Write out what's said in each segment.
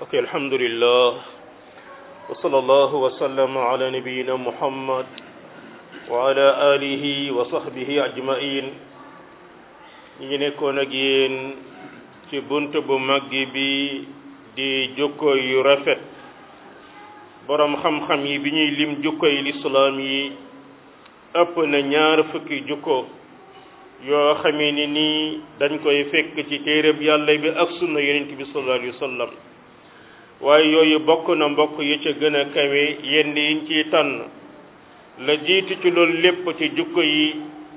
ok alhamdulillah wa sallallahu wa sallama ala nabiyina muhammad wa ala alihi wa sahbihi ajmain ñi ngi nekkoon ak yéen ci bunt bu mag bi di jukko yu rafet boroom xam-xam yi bi ñuy lim jukko yi lislaam yi ëpp na ñaar fukki jukko yoo xamee ni nii dañ koy fekk ci téereb yàlla bi ak sunna yonent bi sallallahu alayhi wa sallam waaye yooyu bokk na mbokk yi ca gën a kawe yenn yiñ ciy tànn la jiitu ci loolu lépp ci jukko yi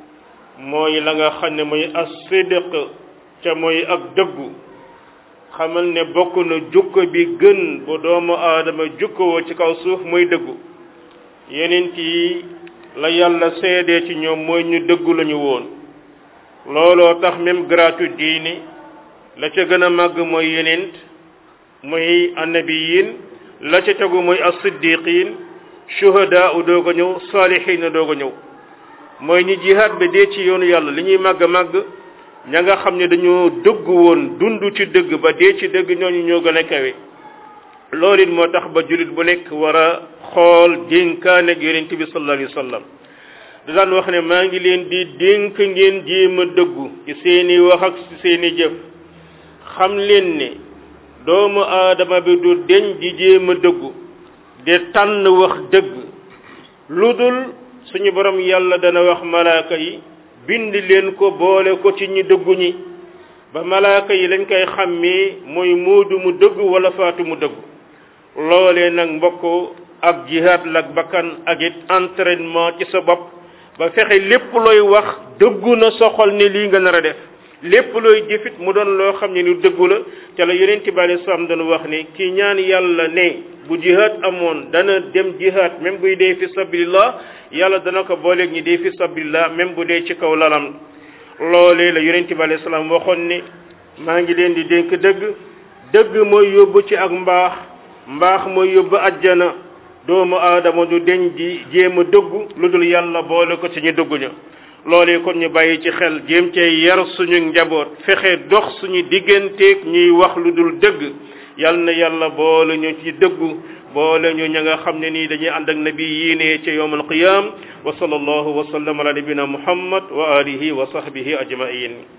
mooy la nga xam ne mooy as-sidq ca mooy ak dëggu xamal ne bokk na jukko bi gën bu doomu aadama jukkowoo ci kaw suuf mooy dëggu yeneen yi la yàlla seedee ci ñoom mooy ñu dëggu lañu woon looloo tax même gratu diini la ca gën a màgg mooy yeneen mooy annabiyin la ca tegu mooy as-siddiqin shuhada u doog a ñëw saalihin a doog a ñëw mooy ñi jihaad ba dee ci yoonu yàlla li ñuy màgg màgg ña nga xam ne dañoo dëgg woon dund ci dëgg ba dee ci dëgg ñooñu ñoo gën a kawe loolu it moo tax ba jullit bu nekk war a xool dénkaane ak yonent bi sallallahu alayhi wa sallam da daan wax ne maa ngi leen di dénk ngeen jéem a dëggu ci seeni wax ak ci seeni jëf xam leen ne doomu aadama bi du deñ di jéem a dëggu de tànn wax dëgg lu dul suñu borom yàlla dana wax malaaka yi bind leen ko boole ko ci ñi dëggu ñi ba malaaka yi lañ koy xàmmee mooy muudu mu dëgg wala faatu mu dëgg loolee nag mbokk ak jihaad lak bakkan ak it entraînement ci sa bopp ba fexe lépp looy wax dëggu na soxol ne lii nga nar a def lépp looy jëfit mu doon loo xam ne ni dëggu la te la yonent bi alei salaam doon wax ne ki ñaan yàlla ne bu jihaad amoon dana dem jihaad même buy dee fi sabilillah yàlla dana ko booleeg ñi dee fi sabilillah même bu dee ci kaw lalam loolee la yonent bi alei salaam waxoon ne maa ngi leen di dénk dëgg dëgg mooy yóbbu ci ak mbaax mbaax mooy yóbbu ajjana doomu aadama du deñ di jéem a dëggu lu dul yàlla boole ko ci ñu dëggu ña loolee kon ñu bàyyi ci xel jéem cee yar suñu njaboot fexe dox suñu digganteeg ñuy wax lu dul dëgg yal na yàlla boole ñu ci dëggu boole ñu ña nga xam ne nii dañuy ànd ak nabi yiine ci yawm alqiyam wa sallallahu wa sallam ala nabina muhammad wa alihi wa sahbihi ajmain